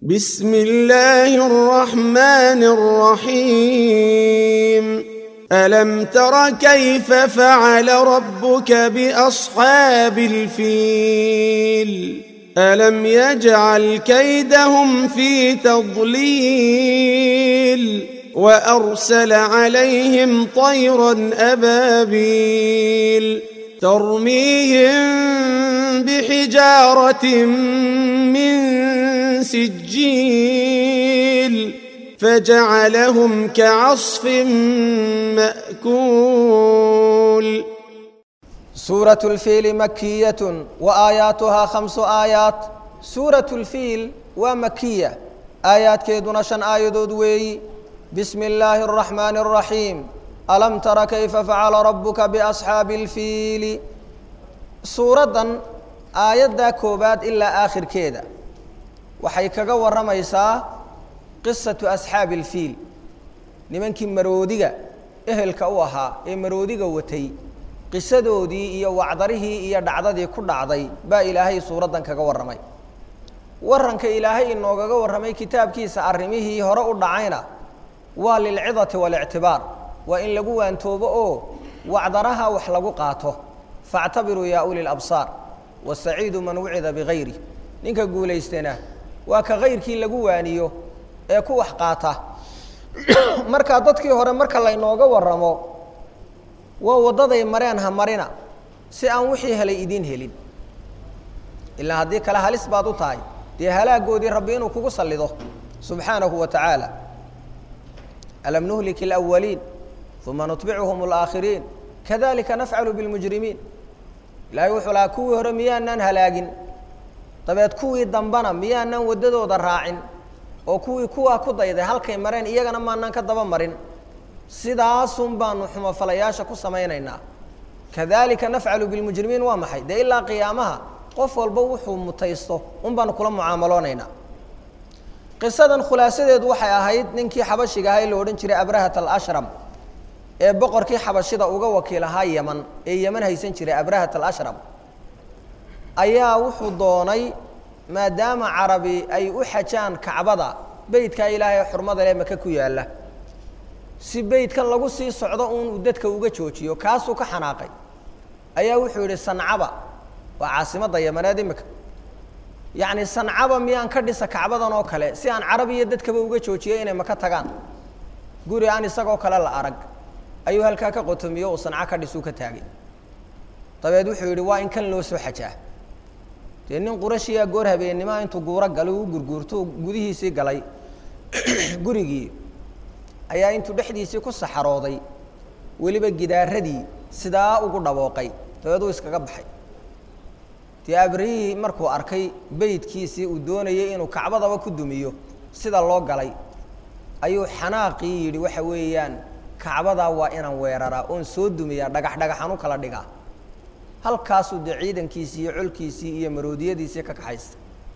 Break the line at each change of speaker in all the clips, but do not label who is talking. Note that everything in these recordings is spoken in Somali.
بسم الله الرحمن الرحيم ألم تر كيف فعل ربك بأصحاب الفيل ألم يجعل كيدهم في تضليل وأرسل عليهم طيرا أبابيل ترميهم بحجارة من سجيل فجعلهم كعصف مأكول
سورة الفيل مكية وآياتها خمس آيات سورة الفيل ومكية آيات كيدنا شن آيدود وي بسم الله الرحمن الرحيم ألم تر كيف فعل ربك بأصحاب الفيل سورة آيات كوبات إلا آخر كيدا waxay kaga warramaysaa qisatu asxaabi alfiil nimankii maroodiga ehelka u ahaa ee maroodiga watay qisadoodii iyo wacdarihii iyo dhacdadii ku dhacday baa ilaahay suuraddan kaga warramay warranka ilaahay inoogaga warramay kitaabkiisa arrimihii hore u dhacayna waa lilcidati waalictibaar waa in lagu waantoobo oo wacdaraha wax lagu qaato faactabiruu yaa uli labsaar wasaciidu man wucida bigayri ninka guulaystana waa ka kayrkii lagu waaniyo ee ku wax qaata markaa dadkii hore marka laynooga warramo waa waddaday mareen ha marina si aan wixii helay idiin helin ilaa haddii kale halis baad u tahay dee halaagoodii rabbi inuu kugu sallido subxaanahu wa tacaala alam nuhlik اlأwaliin uma nutbicuhum اlآakhiriin kadalika nafcalu biاlmujrimiin ilahay wuxuu lahaa kuwii hore miyaanaan halaagin dabeed kuwii dambana miyaanaan waddadooda raacin oo kuwii kuwaa ku dayday halkay mareen iyagana maanaan ka daba marin sidaasun baanu xumofalayaasha ku samaynaynaa kadalika nafcalu bilmujrimiin waa maxay dee ilaa qiyaamaha qof walba wuxuu mutaysto un baanu kula mucaamaloonaynaa qisadan khulaasadeedu waxay ahayd ninkii xabashiga ahaa ee la odhan jiray abrahat alashram ee boqorkii xabashida uga wakiil ahaa yeman ee yeman haysan jiray abrahat alashram ayaa wuxuu doonay maadaama carabi ay u xajaan kacbada beytkaa ilaahay xurmada leh maka ku yaalla si beytkan lagu sii socdo uun uu dadka uga joojiyo kaasuu ka xanaaqay ayaa wuxuu yidhi sancaba waa caasimadda yamaneed imika yacni sancaba miyaan ka dhisa kacbadan oo kale si aan carabi iyo dadkaba uga joojiyo inay maka tagaan guri aan isagoo kale la arag ayuu halkaa ka qotomiyo uu sanco ka dhisuu ka taagay dabeed wuxuu yidhi waa in kan loo soo xajaa dee nin qurashiyaa goor habeennimaa intuu guuro galay u gurguurto gudihiisii galay gurigii ayaa intuu dhexdiisii ku saxarooday weliba gidaaradii sidaa ugu dhawooqay dabeed uu iskaga baxay dee abrihii markuu arkay beydkiisii uu doonayay inuu kacbadaba ku dumiyo sida loo galay ayuu xanaaqii yidhi waxa weeyaan kacbadaa waa inaan weeraraa oon soo dumiyaa dhagax dhagaxan u kala dhigaa halkaasuu dee ciidankiisii iyo colkiisii iyo maroodiyadiisii ka kaxaysta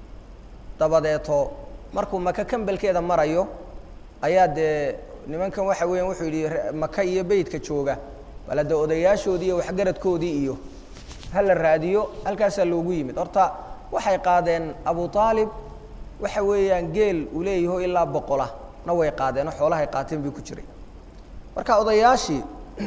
dabadeeto markuu maka kambelkeeda marayo ayaa dee nimankan waxa weeyaan wuxuu yidhi maka iyo beytka jooga bala dee odayaashoodii iyo waxgaradkoodii iyo hala raadiyo halkaasaa loogu yimid horta waxay qaadeen abu aalib waxa weeyaan geel uu leeyaho ilaa boqola na way qaadeen oo xoolahay qaateen bii ku jiray marka odayaashii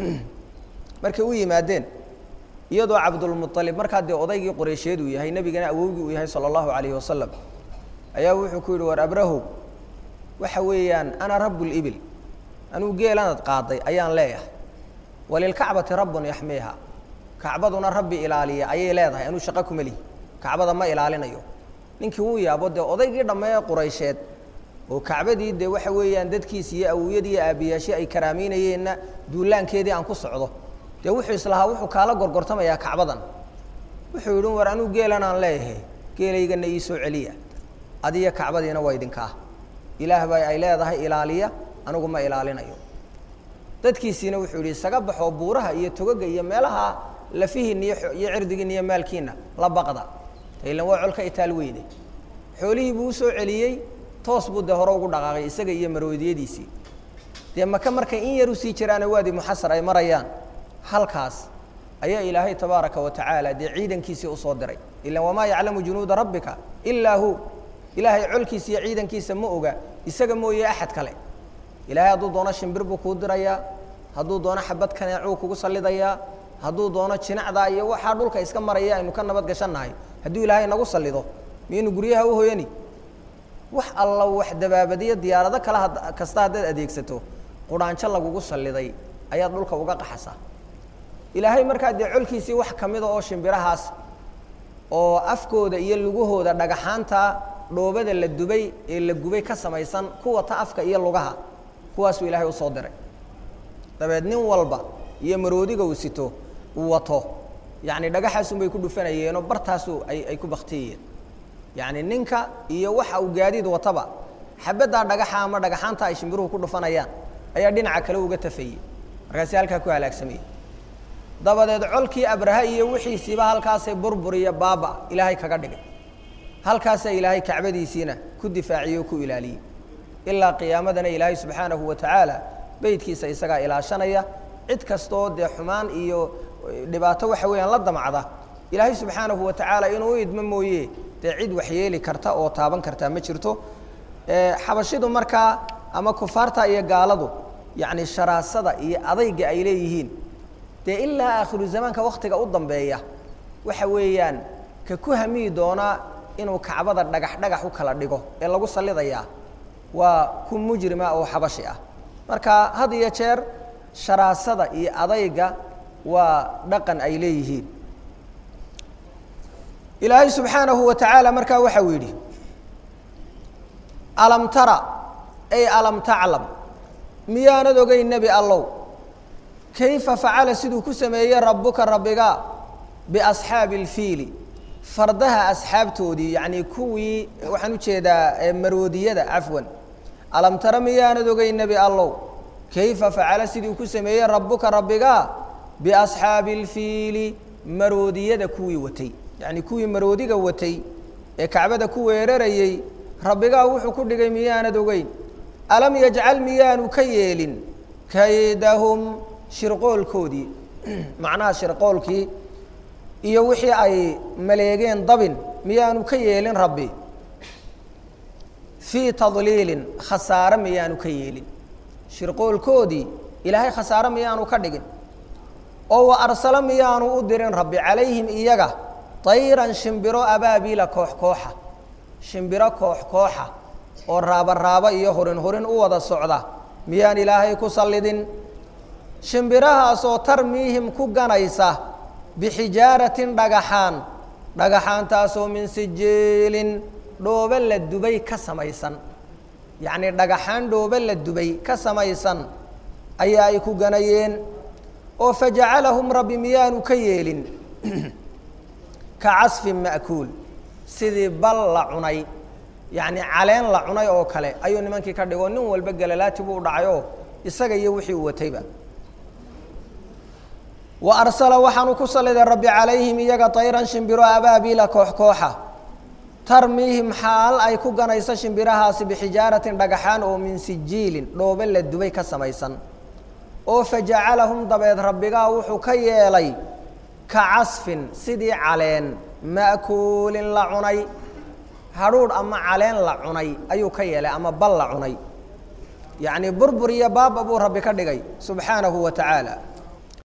markay u yimaadeen iyadoo cabdulmualib markaa dee odaygii qoreysheed uu yahay nebigana awowgii uu yahay sala allahu calayhi wasalam ayaa wuxuu ku yidhi war abrahow waxa weeyaan ana rabu libil anuu geelanad qaaday ayaan leeyahay walilkacbati rabbun yaxmiiha kacbaduna rabbi ilaaliya ayay leedahay anuu shaqo kuma lihi kacbada ma ilaalinayo ninkii wuu yaabo dee odaygii dhammee quraysheed oo kacbadii dee waxa weeyaan dadkiisi iyo awowyadii iyo aabiyaashii ay karaameynayeenna duulaankeedii aan ku socdo dee wuxuu islahaa wuxuu kaala gorgortamayaa kacbadan wuxuu yidhi war anuu geelan aan leeyahay geelaygana ii soo celiya adiyo kacbadiina waa idinkaa ilaah baa ay leedahay ilaaliya anigu ma ilaalinayo dadkiisiina wuxuu yidhi isaga baxoo buuraha iyo togaga iyo meelaha lafihiinna iyo iyo cirdigiinna iyo maalkiinna la baqda ilan waa colka itaal weyne xoolihii buu usoo celiyey toos buu dee hore ugu dhaqaaqay isaga iyo maroodiyadiisii dee maka markay in yar usii jiraana waadi muxasar ay marayaan halkaas ayaa ilaahay tabaaraka wa tacaala dee ciidankiisii usoo diray ilan wamaa yaclamu junuuda rabbika ilaa hu ilaahay colkiisa iyo ciidankiisa ma oga isaga mooye axad kale ilaahay hadduu doono shimbir buu kuu dirayaa hadduu doono xabad kaneecuu kugu sallidayaa hadduu doono jinacdaa iyo waxaa dhulka iska maraya aynu ka nabad gashannahay hadduu ilaahay nagu sallido miyaynu guryaha u hoyani wax alla wax dabaabadiyo diyaarado kale kasta haddaad adeegsato quraanjo lagugu salliday ayaad dhulka uga qaxasaa ilaahay markaa dee colkiisii wax ka mida oo shimbirahaas oo afkooda iyo lugahooda dhagaxaanta dhoobada la dubay ee la gubay ka samaysan kuwa ta afka iyo lugaha kuwaasuu ilaahay usoo diray dabeed nin walba iyo maroodiga uu sito uu wato yacni dhagaxaasunbay ku dhufanayeenoo bartaasu ay ay ku baktiyayeen yacni ninka iyo waxa uu gaadiid wataba xabaddaa dhagaxa ama dhagaxaanta ay shimbiruhu ku dhufanayaan ayaa dhinaca kale uga tafayey markaasi halkaa ku halaagsamayey dabadeed colkii abraha iyo wixiisiiba halkaasay burbur iyo baaba ilaahay kaga dhigay halkaasaa ilaahay kacbadiisiina ku difaaciye o ku ilaaliyey ilaa qiyaamadana ilaahay subxaanahu wa tacaala beydkiisa isagaa ilaashanaya cid kastoo dee xumaan iyo dhibaato waxa weeyaan la damacda ilaahay subxaanahu wa tacaala inuu u idmo mooye dee cid waxyeeli karta oo taaban kartaa ma jirto xabashidu markaa ama kufaarta iyo gaaladu yacni sharaasada iyo adayga ay leeyihiin dee ilaa aakhiru zamaanka waktiga u dambeeya waxa weeyaan ka ku hamiyi doonaa inuu kacbada dhagax dhagax u kala dhigo ee lagu sallidayaa waa ku mujrima oo xabashi ah marka had iyo jeer sharaasada iyo adayga waa dhaqan ay leeyihiin ilaahay subxaanahu wa tacaala markaa waxa uu yidhi alam tara ay alam taclam miyaanad ogeyn nebi allow kayfa facala siduu ku sameeyey rabbuka rabbiga biasxaabi اlfiili fardaha asxaabtoodii yacnii kuwii waxaan ujeedaa maroodiyada cafwan alam tara miyaanad ogeyn nebi allow kayfa facala siduu ku sameeyey rabbuka rabbiga biasxaabi اlfiili maroodiyada kuwii watay yacnii kuwii maroodiga watay ee kacbada ku weerarayey rabbigaa wuxuu ku dhigay miyaanad ogeyn alam yajcal miyaanu ka yeelin kaydahum shirqoolkoodii macnaha shirqoolkii iyo wixii ay maleegeen dabin miyaanu ka yeelin rabbi fii tadliilin khasaare miyaanu ka yeelin shirqoolkoodii ilaahay khasaare miyaanu ka dhigin oo wa arsalo miyaanu u dirin rabbi calayhim iyaga tayran shimbiro abaabiila koox kooxa shimbiro koox kooxa oo raaba raaba iyo hurin hurin u wada socda miyaan ilaahay ku sallidin shimbirahaasoo tarmiihim ku ganaysa bixijaaratin dhagaxaan dhagaxaantaasoo min sijiilin dhoobe la dubay ka samaysan yacnii dhagaxaan dhoobe la dubay ka samaysan ayaa ay ku ganayeen oo fajacalahum rabbi miyaanu ka yeelin ka casfin ma'kuul sidii bal la cunay yacni caleen la cunay oo kale ayuu nimankii ka dhigo nin walba galalaati buu dhacayoo isaga iyo wixii uu watayba wa arsala waxaanu ku salliday rabbi calayhim iyaga tayran shimbiro abaabiila koox kooxa tarmiihim xaal ay ku ganayso shimbirahaasi bixijaaratin dhagaxaan oo min sijiilin dhoobe la dubay ka samaysan oo fajacalahum dabeed rabbigaa wuxuu ka yeelay ka casfin sidii caleen ma'kuulin la cunay hadhuudh ama caleen la cunay ayuu ka yeelay ama bal la cunay yacnii burbur iyo baaba buu rabbi ka dhigay subxaanahu wa tacaala